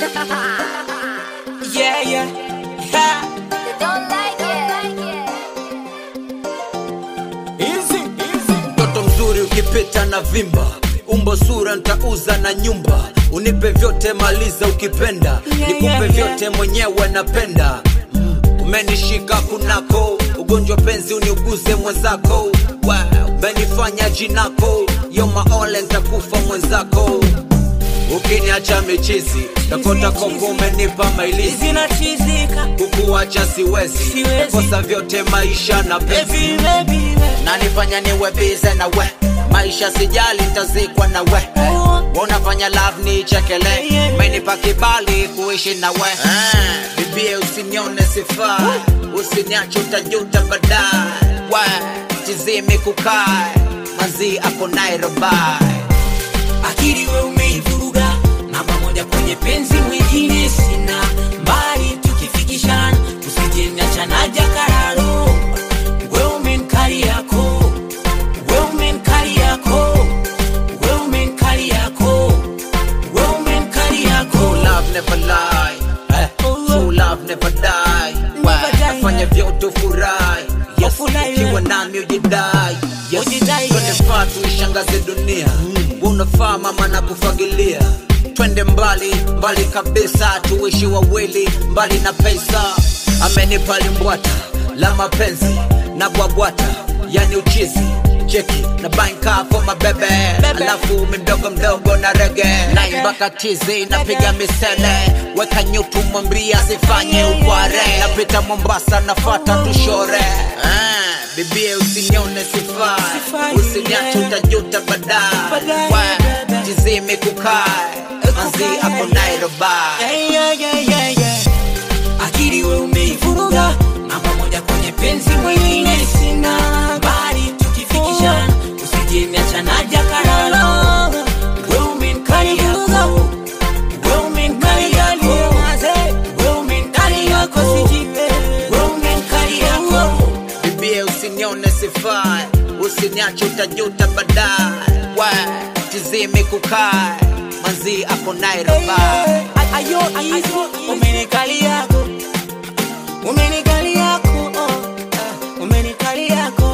yeah, yeah, yeah. They don't like it. Easy, easy. mtoto mzuri ukipita na vimba umbo sura ntauza na nyumba unipe vyote maliza ukipenda nikupe yeah, vyote mwenyewe napenda mm. umenishika kunako ugonjwa penzi uniuguze mwenzako wow. umenifanya jinako yomaole ntakufa mwenzako ukiniacha michizi takota koko umenipa mailizi Zinachizika. kukuacha siwezi Siwezi. kosa vyote maisha na penzi Baby, baby, nanifanya niwe bize na we maisha sijali ntazikwa na we unafanya love ni chekele menipa kibali kuishi na we Ah, bibie usinione sifa usiniache utajuta baadaye we tizimi kukae manzi ako nairobai akili we umeivuruga namba moja kwenye penzi mwingine sina mbali tukifikishana usijeniachana jakararo we umenkali yako we umenkali yako we umenkali yako we umenkali yako True love never lie eh, True love never die Never die, nafanya vyote ufurahi yes, Ufurahi, ukiwa eh. nami ujidai yes, Ujidai, twende eh. faa tuishangaze dunia unafaa mama na kufagilia twende mbali mbali kabisa tuishi wawili mbali na pesa amenipa limbwata la mapenzi na bwabwata yani uchizi cheki na banka for mabebe alafu mdogo mdogo na rege naimba katizi napiga misele weka nyutu mwambia sifanye ukware napita mombasa nafata tushore ah, bibie usinione sifai Sifai, usiniache yeah. utajuta baadaye Baadaye, Wa, baadaye. tizime kukae manzi ako nairobai Yeah, yeah, yeah, yeah, yeah. akili we umeivuruga namba moja kwenye penzi mwingine sina bali tukifikishana usijeniachana jakararo we umenkali yako we umenkali yako we umenkali yako sijipe we umenkali yako bibie usinione sifai usiniache utajuta baadaye Wa, tizime kukae manzi ako nairobai ayo ayo umenikali yako umenikali yako oh, ah, umenikali yako